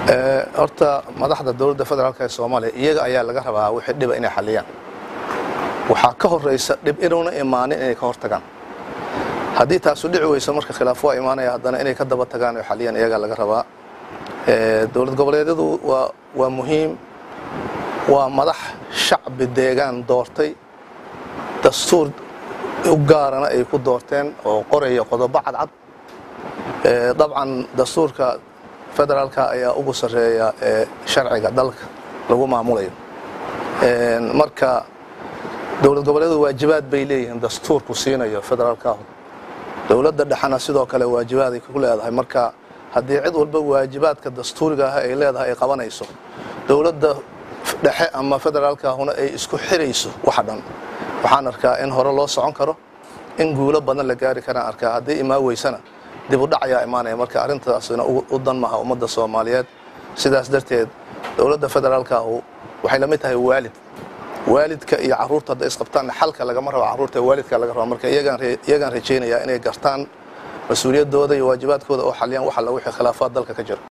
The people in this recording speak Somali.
horta madaxda dowladda federaalk ee soomaaliya iyaga ayaa laga rabaa wixii dhiba inay xaliyaan waxaa ka horaysa dhib inuuna imaanin inay ka hortagaan haddii taasu dhici weyso marka khilaaf waa imaanaya haddana inay ka daba tagaan oo xaliyaan iyagaa laga rabaa dowlad goboleedyadu waa waa muhiim waa madax shacbi deegaan doortay dastuur u gaarana ay ku doorteen oo qoraya qodobo cadcad dabcan dastuurka federaalka ayaa ugu sarreeya ee sharciga dalka lagu maamulayo marka dowlad goboleedu waajibaad bay leeyihiin dastuurku siinayo federaalkaahu dowladda dhexena sidoo kale waajibaaday ku leedahay marka haddii cid walba waajibaadka dastuuriga ah ay leedahay ay qabanayso dowladda dhexe ama federaalkaahuna ay isku xirayso waxa dhan waxaan arkaa in hore loo socon karo in guulo badan la gaari karaan arkaa haddii imaan weysana dib u dhac ayaa imaanaya marka arrintaasina u dan maha ummadda soomaaliyeed sidaas darteed dowladda federaalkaahu waxay la mid tahay waalid waalidka iyo caruurta hadday isqabtaanna xalka lagama rabo carruurta waalidka laga raba marka iyagaan rajaynayaa inay gartaan mas-uuliyaddooda iyo waajibaadkooda oo xaliyaan wax alla wixii khilaafaad dalka ka jira